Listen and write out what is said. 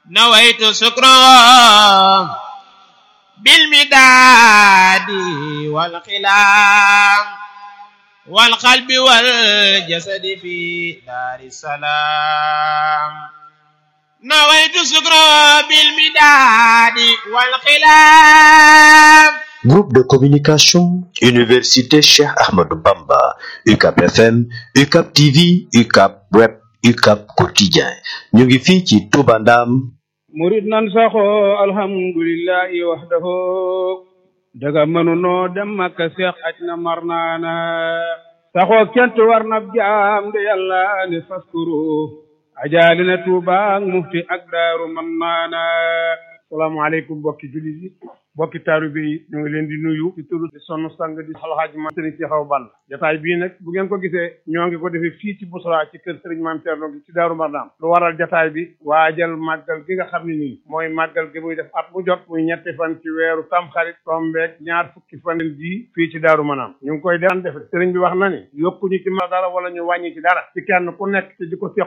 نويت سكرا بالمداد والخلام والقلب والجسد في دار السلام نويت سكرا بالمداد والخلام Groupe de communication, Université Cheikh Ahmadou Bamba, UCAP FM, UCAP TV, UCAP Web, UCAP Quotidien. ñu ngi fii ci Touba Ndam. murit nan saxoo alhamdulillahi wahdahu daga mënunoo dem makka seex aj na mar naana saxoo kent war na jaam de yàlla ne faskuru ajaali na tuuba ak mufti ak daaru man naana salaamaaleykum bokki jullit yi bokki taalibe yi ñu ngi leen di nuyu ci turu di sonn sang di alxaaji ma sëriñ ci xaw ball jataay bii nag bu ngeen ko gisee ñoo ngi ko defee fii ci Bousra ci kër sëriñ maam Thierno gi ci Daaru Marnaan lu waral jataay bi waajal màggal gi nga xam ne nii mooy màggal gi muy def at mu jot muy ñetti fan ci weeru tamxarit tombeeg ñaar fukki fan ji fii ci Daaru Marnaan ñu ngi koy daan defe sëriñ bi wax na ni yokkuñu ci ma dara wala ñu wàññi ci dara ci kenn ku nekk ci di ko